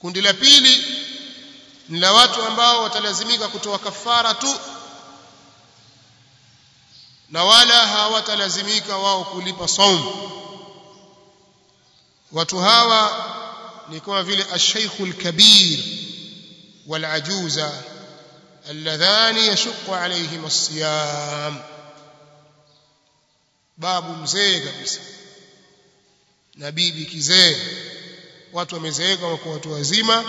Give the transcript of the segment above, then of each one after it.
kundi la pili ni la watu ambao watalazimika kutoa kafara tu na wala hawatalazimika wao kulipa saumu watu hawa ni kama vile ash-shaykhul kabir wal ajuza alladhani yashqu alayhim as-siyam babu mzee kabisa na bibi kizee watu wamezeeka wako watu wazima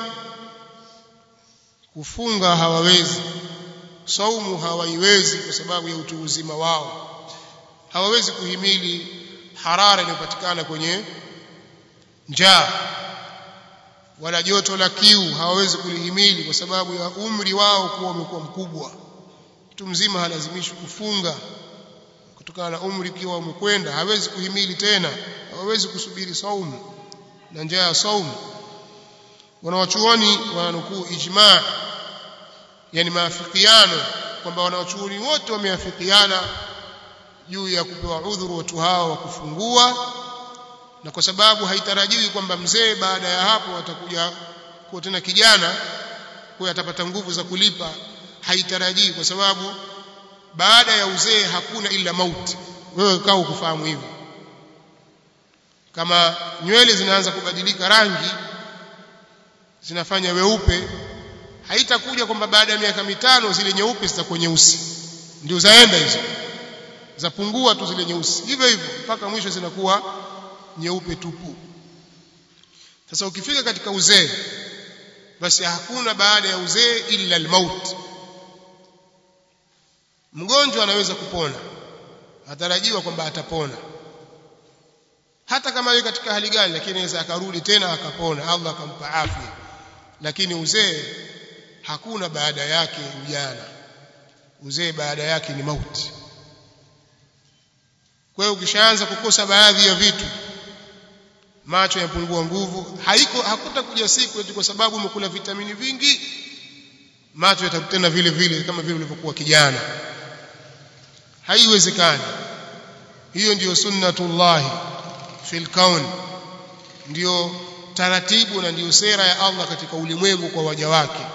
kufunga hawawezi saumu hawaiwezi kwa sababu ya utu uzima wao hawawezi kuhimili harara inayopatikana kwenye njaa wala joto la kiu hawawezi kulihimili kwa sababu ya umri wao kuwa umekuwa mkubwa mtu mzima halazimishwi kufunga kutokana na umri kiwa umekwenda hawezi kuhimili tena hawawezi kusubiri saumu na njaa ya saumu wanawachuoni wananukuu ijma yani maafikiano kwamba wanawachuoni wote wameafikiana juu ya kupewa udhuru watu hao wa kufungua na kwa sababu haitarajiwi kwamba mzee baada ya hapo atakuja kuwa tena kijana kwa atapata nguvu za kulipa haitarajii kwa sababu baada ya uzee hakuna ila mauti wewe kaa ukufahamu hivyo kama nywele zinaanza kubadilika rangi zinafanya weupe haitakuja kwamba baada ya miaka mitano zile nyeupe zitakuwa nyeusi ndio zaenda hizo zapungua tu zile nyeusi hivyo hivyo mpaka mwisho zinakuwa nyeupe tupu sasa ukifika katika uzee basi hakuna baada ya uzee illa almaut mgonjwa anaweza kupona atarajiwa kwamba atapona hata kama yeye katika hali gani lakini anaweza akarudi tena akapona Allah akampa afya lakini uzee hakuna baada yake ujana uzee baada yake ni mauti kwa hiyo ukishaanza kukosa baadhi ya vitu macho yapungua nguvu haiko hakutakuja siku eti kwa sababu umekula vitamini vingi macho yatakutana vile vile kama vile ulivyokuwa kijana haiwezekani hiyo ndiyo sunnatullahi fil kaun ndiyo taratibu na ndiyo sera ya Allah katika ulimwengu kwa waja wake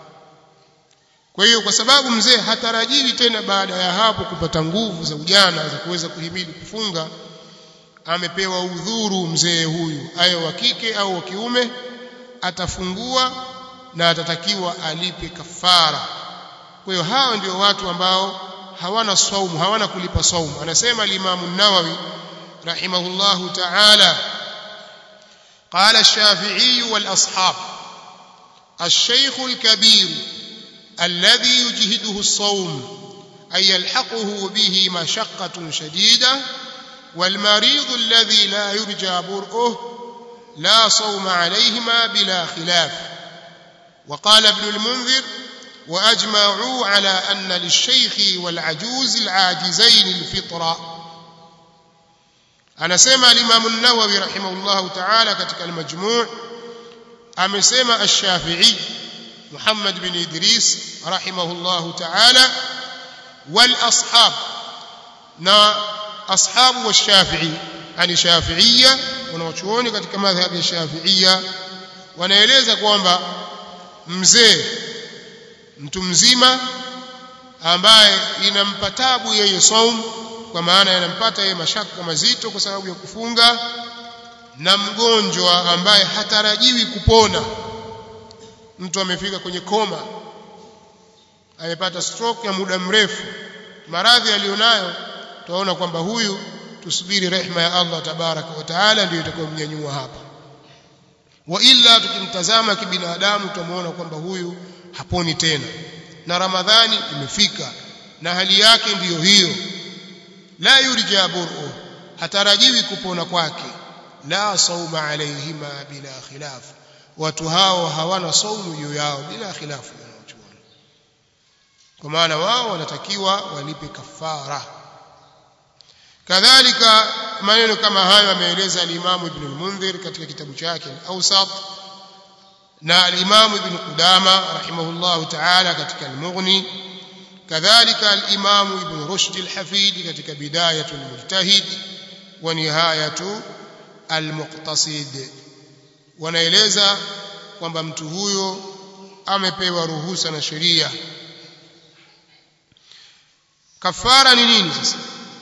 kwa hiyo kwa sababu mzee hatarajiwi tena baada ya hapo kupata nguvu za ujana za kuweza kuhimili kufunga amepewa udhuru mzee huyu ayo wa kike au wa kiume atafungua na atatakiwa alipe kafara kwa hiyo hao ndio watu ambao hawana saumu hawana kulipa saumu anasema al-Imam an-Nawawi rahimahullahu ta'ala قال الشافعي والأصحاب الشيخ الكبير الذي يجهده الصوم أي يلحقه به مشقة شديدة والمريض الذي لا يرجى برؤه لا صوم عليهما بلا خلاف وقال ابن المنذر وأجمعوا على أن للشيخ والعجوز العاجزين الفطرة anasema al-Imam an-Nawawi rahimahullahu ta'ala katika al-Majmu' amesema ash-Shafi'i Muhammad bin Idris rahimahullahu ta'ala wal ashab na ashabu wa Shafi'i ani Shafi'iyya wanaochuoni katika madhhabi ya Shafi'iyya wanaeleza kwamba mzee mtu mzima ambaye inampa tabu yeye saum kwa maana yanampata yeye mashaka mazito kwa sababu ya kufunga na mgonjwa ambaye hatarajiwi kupona mtu amefika kwenye koma amepata stroke ya muda mrefu maradhi aliyonayo tunaona kwamba huyu tusubiri rehma ya Allah tabaraka wa taala ndio itakayomnyanyua hapa wa illa tukimtazama kibinadamu tutamuona kwamba huyu haponi tena na ramadhani imefika na hali yake ndiyo hiyo la yurja bur'u hatarajiwi kupona kwake la sauma alaihima bila khilaf watu hao hawana saumu juu yao bila khilafu wanaochuoni kwa maana wao wanatakiwa walipe kafara kadhalika maneno kama hayo ameeleza al-Imam Ibn al-Mundhir katika kitabu chake al-Awsat na al-Imam Ibn Qudama rahimahullahu ta'ala katika al-Mughni kadhalika al-Imam Ibn Rushd al-Hafid katika Bidayatul Mujtahid wa Nihayatu al-Muqtasid wanaeleza kwamba mtu huyo amepewa ruhusa na sheria kafara ni nini sasa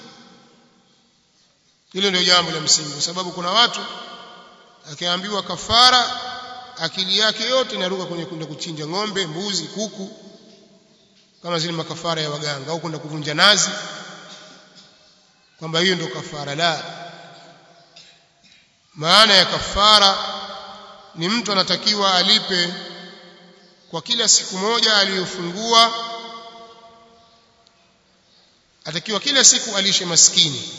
hilo ndio jambo la msingi kwa sababu kuna watu akiambiwa kafara akili yake yote inaruka kwenye kwenda kuchinja ng'ombe mbuzi kuku kama zile makafara ya waganga au kwenda kuvunja nazi kwamba hiyo ndio kafara la maana ya kafara ni mtu anatakiwa alipe kwa kila siku moja aliyofungua atakiwa kila siku alishe maskini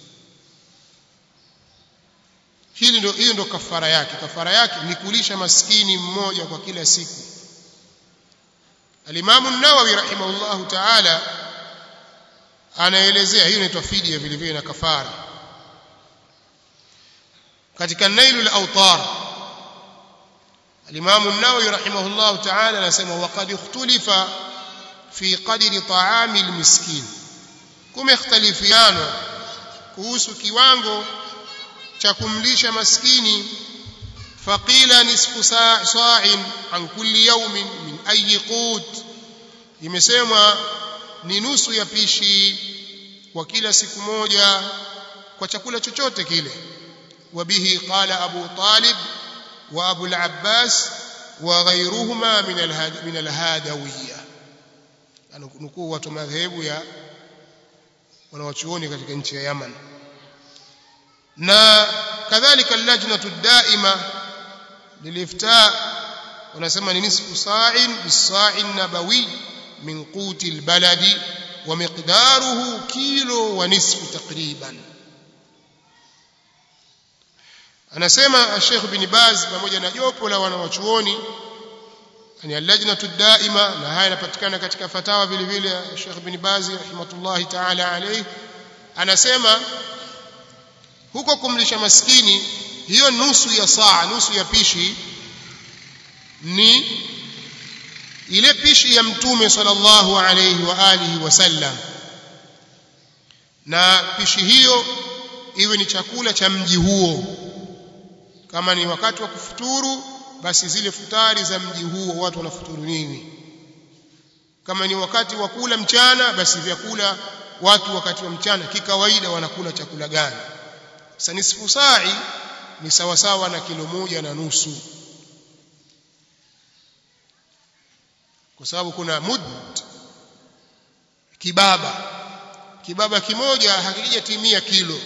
hili ndio hiyo ndio kafara yake kafara yake ni kulisha maskini mmoja kwa kila siku Al-Imam an-Nawawi rahimahullahu ta'ala anaelezea hiyo inaitwa fidia vile vile na kafara katika Nailul Awtar Al-Imam an-Nawawi rahimahullahu ta'ala anasema waqad ikhtulifa fi qadri ta'ami al-miskin kumekhtalifiana kuhusu kiwango cha kumlisha maskini faqila nisfu sa'in an kulli yawmin min ayi qut imesemwa ni nusu ya pishi kwa kila siku moja kwa chakula chochote kile wabihi qala abu talib wa abu al-abbas wa ghayruhuma min min al-hadawiyya anukuu watu madhehebu ya wanawachuoni katika nchi ya Yaman na kadhalika lajnatu daima lilifta wanasema ni nisfu sa'in bisa'in nabawi min quti albaladi wa miqdaruhu kilo wa nisfu takriban anasema Sheikh bin Baz pamoja na jopo la wanawachuoni yani allajnatu daima na haya yanapatikana katika fatawa vile vile Sheikh bin Baz rahimatullahi ta'ala alayhi anasema huko kumlisha maskini hiyo nusu ya saa nusu ya pishi ni ile pishi ya mtume sallallahu alayhi wa alihi wasallam na pishi hiyo iwe ni chakula cha mji huo kama ni wakati wa kufuturu basi zile futari za mji huo watu wanafuturu nini kama ni wakati wa kula mchana basi vyakula watu wakati wa mchana kikawaida wanakula chakula gani sasa nisfu sa'i ni sawa sawa na kilo moja na nusu kwa sababu kuna mud kibaba kibaba kimoja hakijatimia kilo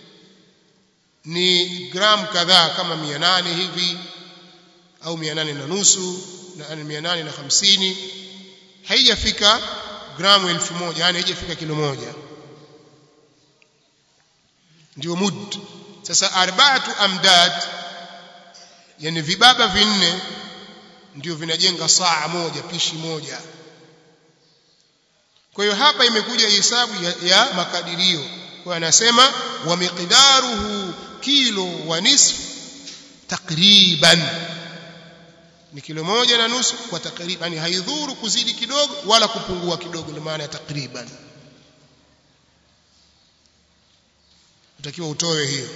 ni gram kadhaa kama 800 hivi au 800 na nusu na 850 haijafika gramu 1000 yani haijafika kilo moja ndio mud sasa arba'atu amdad yani vibaba vinne ndio vinajenga saa moja pishi moja kwa hiyo hapa imekuja hesabu ya, ya makadirio kwa anasema wa miqdaruhu kilo wa nisf takriban ni kilo moja na nusu kwa takriban haidhuru kuzidi kidogo wala kupungua kidogo ndio maana ya takriban utakiwa utoe hiyo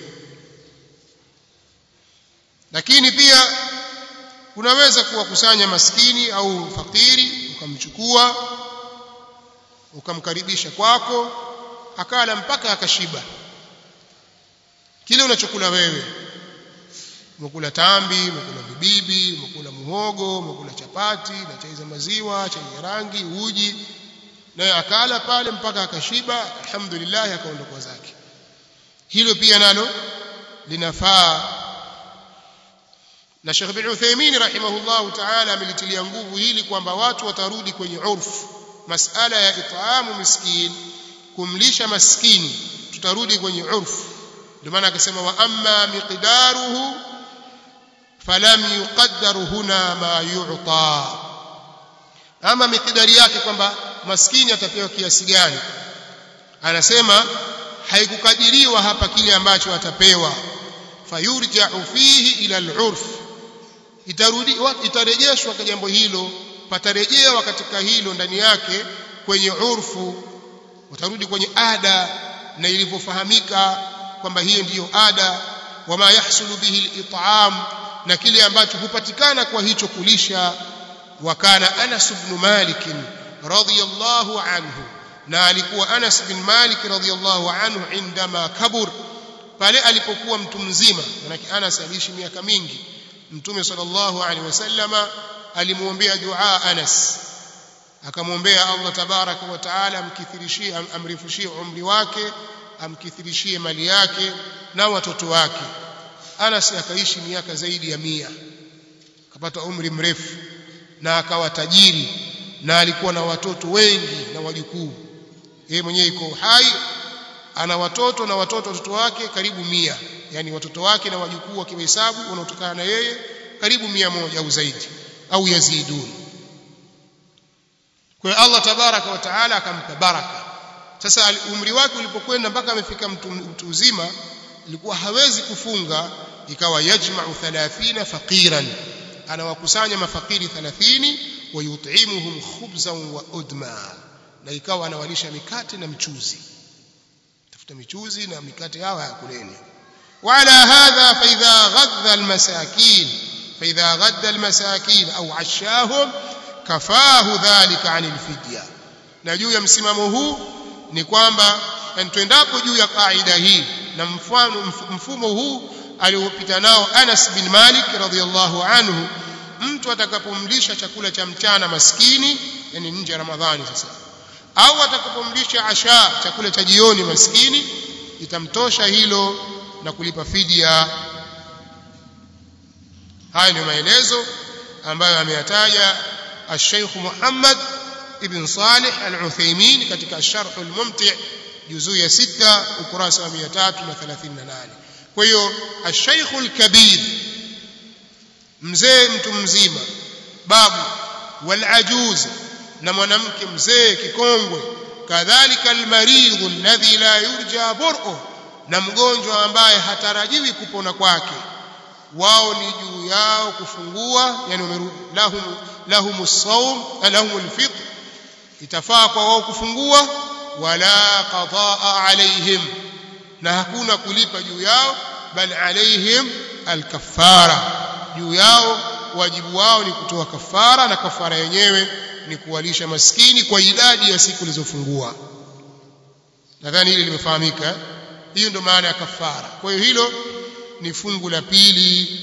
lakini pia unaweza kuwakusanya maskini au fakiri ukamchukua ukamkaribisha kwako akala mpaka akashiba kile unachokula wewe umekula tambi umekula vibibi umekula muhogo umekula chapati na chai za maziwa chai ya rangi uji naye akala pale mpaka akashiba alhamdulillah akaondoka zake hilo pia nalo linafaa na Sheikh bin Uthaymeen rahimahullahu ta'ala amelitilia nguvu hili kwamba watu watarudi kwenye urfu masala ya itaamu miskin kumlisha maskini tutarudi kwenye urfu ndio maana akasema wa amma miqdaruhu falam yuqaddar huna ma yu'ta ama miqdari yake kwamba maskini atapewa kiasi gani anasema haikukadiriwa hapa kile ambacho atapewa fayurja'u fihi ila al-urf itarudi itarejeshwa kwa jambo hilo patarejewa katika hilo ndani yake kwenye urfu utarudi kwenye ada na ilivyofahamika kwamba hiyo ndiyo ada wama yahsulu bihi al-it'am na kile ambacho hupatikana kwa hicho kulisha wakana Anas ibn Malik radhiyallahu anhu na alikuwa Anas bin Malik radhiyallahu anhu indama kabur pale alipokuwa mtu mzima manake Anas aliishi miaka mingi mtume sallallahu alaihi wasallama alimuombea dua Anas akamwombea Allah tabaraka wa taala amkithirishie amrifushie umri wake amkithirishie mali yake na watoto wake Anas akaishi miaka zaidi ya mia akapata umri mrefu na akawa tajiri na alikuwa na watoto wengi na wajukuu yeye mwenyewe yuko hai ana watoto na watoto watoto wake karibu mia yani watoto wake na wajukuu wakihesabu wanaotokana na yeye karibu mia moja au zaidi au yazidun kwa hiyo Allah tabaraka wa taala akampa baraka sasa umri wake ulipokwenda mpaka amefika mtu, mtu uzima ilikuwa hawezi kufunga ikawa yajma'u 30 faqiran anawakusanya mafakiri 30 wayut'imuhum khubzan wa udma na ikawa anawalisha mikate na mchuzi tafuta michuzi na mikate hawa ya kuleni وعلى هذا فإذا غذى المساكين فإذا غذى المساكين أو عشاهم كفاه ذلك عن الفدية na juu ya msimamo huu ni kwamba tuendapo juu ya kaida hii na mfano mfumo huu aliopita nao Anas bin Malik radhiyallahu anhu mtu atakapomlisha chakula cha mchana maskini yani nje ya Ramadhani sasa au atakapomlisha asha chakula cha jioni maskini itamtosha hilo na kulipa fidia haya ni maelezo ambayo ameyataja الشيخ محمد ابن صالح العثيمين katika الشرح الممتع juzuu ya 6 ukurasa wa 338 kwa hiyo الشيخ الكبير mzee mtu mzima babu والعجوز na mwanamke mzee kikongwe kadhalika almaridhu alladhi la yurja bur'u na mgonjwa ambaye hatarajiwi kupona kwake wao ni juu yao kufungua yani lahum lahum as-sawm lahum al-fitr itafaa kwa wao kufungua wala qadaa alaihim na hakuna kulipa juu yao bal alaihim al-kaffara juu yao wajibu wao ni kutoa kafara na kafara yenyewe ni kuwalisha maskini kwa idadi ya siku zilizofungua nadhani hili limefahamika hiyo ndio maana ya kafara kwa hiyo hilo ni fungu la pili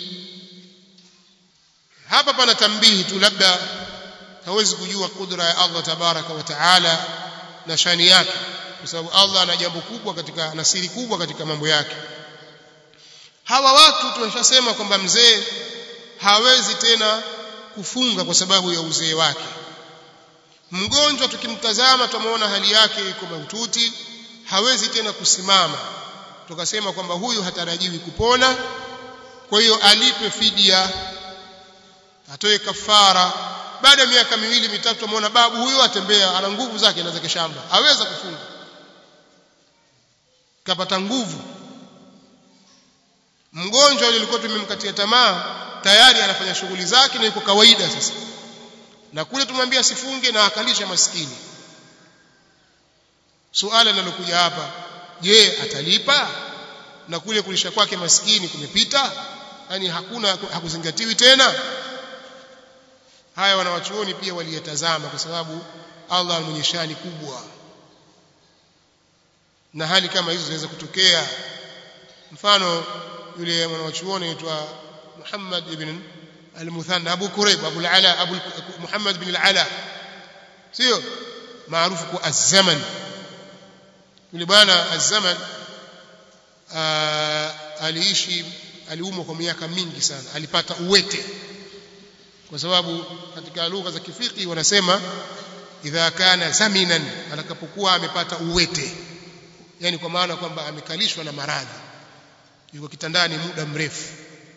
hapa pana tambihi tu labda hawezi kujua kudra ya Allah tabaraka wa taala na shani yake kwa sababu Allah ana jambo kubwa katika na siri kubwa katika mambo yake hawa watu tumeshasema kwamba mzee hawezi tena kufunga kwa sababu ya uzee wake mgonjwa tukimtazama tumeona hali yake iko mahututi hawezi tena kusimama tukasema kwamba huyu hatarajiwi kupona kwa hiyo alipe fidia atoe kafara baada ya miaka miwili mitatu ameona babu huyo atembea ana nguvu zake na zake shamba aweza kufunga kapata nguvu mgonjwa yule alikuwa tumemkatia tamaa tayari anafanya shughuli zake na yuko kawaida sasa na kule tumwambia sifunge na akalisha maskini suala linalokuja hapa je atalipa na kule kulisha kwake maskini kumepita yani hakuna hakuzingatiwi tena haya wanawachuoni pia waliyatazama kwa sababu Allah mwenye shani kubwa na hali kama hizo zinaweza kutokea mfano yule mwanachuoni aitwa Muhammad ibn al-Muthanna Abu Kurayb Abu al-Ala Abu Muhammad ibn al-Ala sio maarufu kwa az-zaman yule bwana az-zaman aliishi aliumwa kwa miaka mingi sana alipata uwete kwa sababu katika lugha za kifiki wanasema idha kana zaminan atakapokuwa amepata uwete yani kwa maana kwamba amekalishwa na maradhi yuko kitandani muda mrefu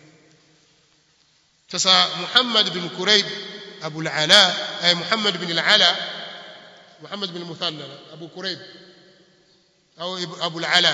sasa Muhammad bin Kurayb Abu al-Ala ay Muhammad bin al-Ala Muhammad bin Muthanna Abu Kurayb au Abu al-Ala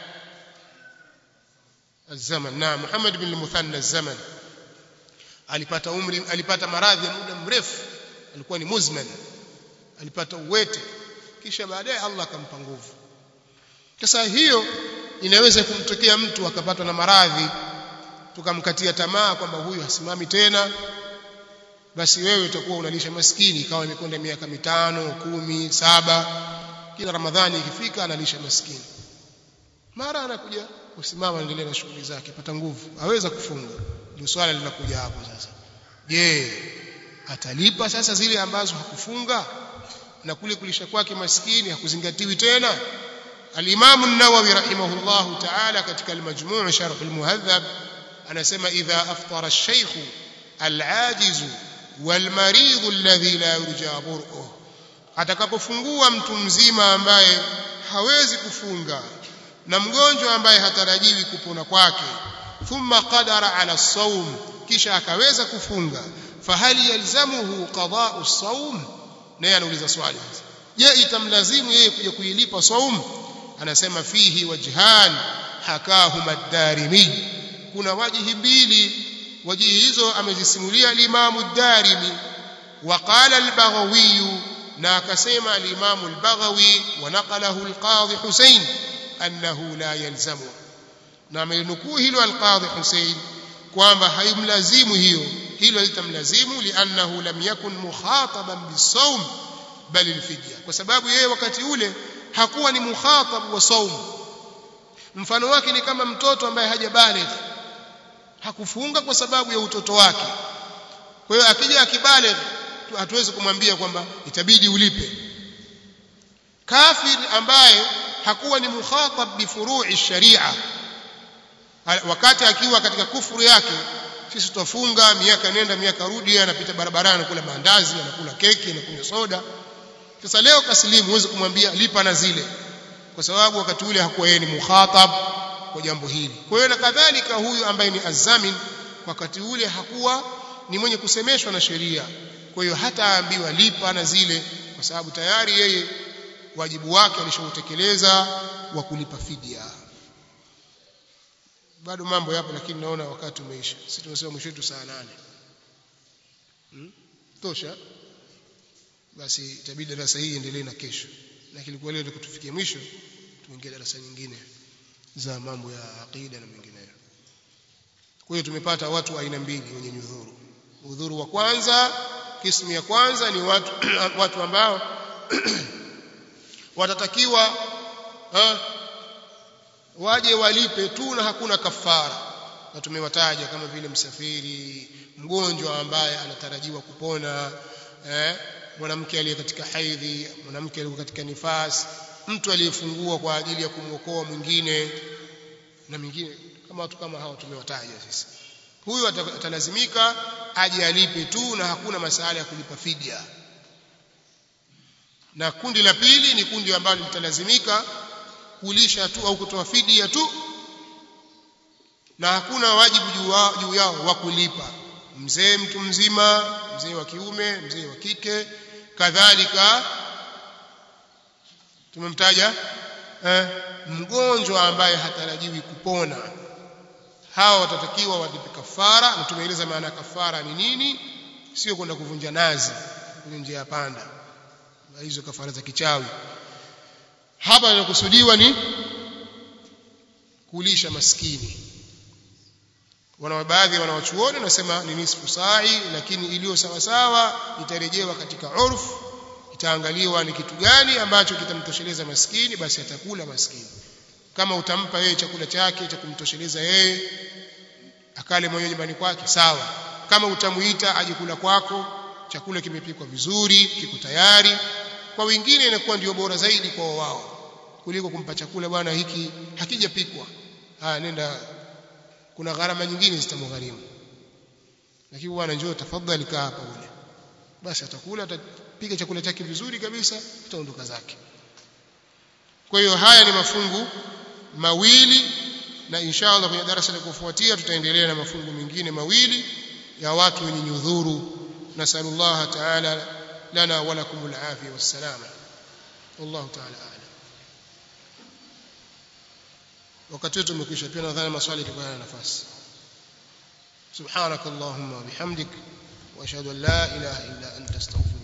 الزمن نعم محمد بن المثنى الزمن alipata umri alipata maradhi ya muda mrefu alikuwa ni muzman alipata uwete kisha baadaye Allah akampa nguvu sasa hiyo inaweza kumtokea mtu akapatwa na maradhi tukamkatia tamaa kwamba huyu hasimami tena basi wewe utakuwa unalisha maskini ikawa imekwenda miaka mitano kumi saba kila ramadhani ikifika analisha maskini mara anakuja kusimama endelea na shughuli zake pata nguvu aweza kufunga ndio swala linakuja hapo sasa je atalipa sasa zile ambazo hakufunga na kule kulisha kwake maskini hakuzingatiwi tena al-Imam an-Nawawi rahimahullahu ta'ala katika al-Majmu' sharh al-Muhadhab anasema idha aftara ash-shaykh al-ajiz wal-marid alladhi la yurja bur'uhu atakapofungua mtu mzima ambaye hawezi kufunga na mgonjwa ambaye hatarajiwi kupona kwake thumma qadara ala as-sawm kisha akaweza kufunga fahali yalzamuhu qada'u as-sawm naye anauliza swali je itamlazimu yeye kuja kuilipa saum anasema fihi wajhan hakahuma ad-darimi kuna wajihi mbili wajihi hizo amezisimulia al-Imam ad-Darimi وقال البغوي na akasema al-Imam al-Baghawi wa naqalahu al-Qadhi Hussein annahu la yalzamu na amenukuu hilo al-Qadhi Hussein kwamba haimlazimu hiyo hilo litamlazimu liannahu lam yakun mukhataban bisawm bali alfidya kwa sababu yeye wakati ule hakuwa ni mukhatab wa saum mfano wake ni kama mtoto ambaye hajabaligh hakufunga kwa sababu ya utoto wake kwa hiyo akija akibaligh hatuwezi kumwambia kwamba itabidi ulipe kafir ambaye hakuwa ni mukhatab bi furu'i sharia wakati akiwa katika kufuru yake sisi tutafunga miaka nenda miaka rudi anapita barabarani anakula maandazi anakula keki anakunywa soda sasa leo kaslimu huwezi kumwambia lipa na zile kwa sababu wakati ule hakuwa yeye ni mukhatab kwa jambo hili kwa hiyo na kadhalika huyu ambaye ni azamin wakati ule hakuwa ni mwenye kusemeshwa na sheria kwa hiyo hata aambiwa lipa na zile kwa sababu tayari yeye wajibu wake alishautekeleza wa kulipa fidia bado mambo yapo lakini naona wakati umeisha sisi tumesema mwisho wetu saa nane hmm? tosha basi itabidi darasa hii endelee na kesho lakini kwa leo tukutufikia mwisho tuingie darasa nyingine za mambo ya aqida na mengineyo kwa hiyo tumepata watu aina mbili wenye nyudhuru udhuru wa kwanza kismu ya kwanza ni watu watu ambao watatakiwa ha, waje walipe tu na hakuna kafara na tumewataja kama vile msafiri mgonjwa ambaye anatarajiwa kupona eh, mwanamke aliye katika haidhi mwanamke aliye katika nifasi mtu aliyefungua kwa ajili ya kumwokoa mwingine na mwingine kama watu kama hao tumewataja sisi huyu atalazimika aje alipe tu na hakuna masala ya kulipa fidia na kundi la pili ni kundi ambalo litalazimika kulisha tu au kutoa fidia tu na hakuna wajibu juu yao wa kulipa mzee mtu mzima mzee wa kiume mzee wa kike kadhalika tumemtaja eh, mgonjwa ambaye hatarajiwi kupona hawa watatakiwa walipe kafara na tumeeleza maana kafara ni nini sio kwenda kuvunja nazi kwenye njia ya panda hizo kafara za kichawi hapa inakusudiwa ni kulisha maskini wana baadhi wanawachuoni wanasema ni nisfu sa'i lakini iliyo sawa sawa itarejewa katika urfu itaangaliwa ni kitu gani ambacho kitamtosheleza maskini basi atakula maskini kama utampa yeye chakula chake cha kumtosheleza yeye akale mwenyewe nyumbani kwake sawa kama utamuita aje kula kwako chakula kimepikwa vizuri kiko tayari kwa wengine inakuwa ndio bora zaidi kwa wao kuliko kumpa chakula bwana hiki hakijapikwa ah nenda kuna gharama nyingine zitamgharimu lakini bwana njoo tafadhali kaa hapa ule basi atakula atapika chakula chake vizuri kabisa ataondoka zake kwa hiyo haya ni mafungu mawili na inshallah kwenye darasa la kufuatia tutaendelea na mafungu mengine mawili ya watu wenye nyudhuru nasallallahu ta'ala lana wa lakumul afiyah wassalama wallahu ta'ala a'lam wakati wetu umekwisha pia nadhani maswali yatakuwa na nafasi subhanakallahumma wa bihamdik wa ashhadu an la ilaha illa anta astaghfiruka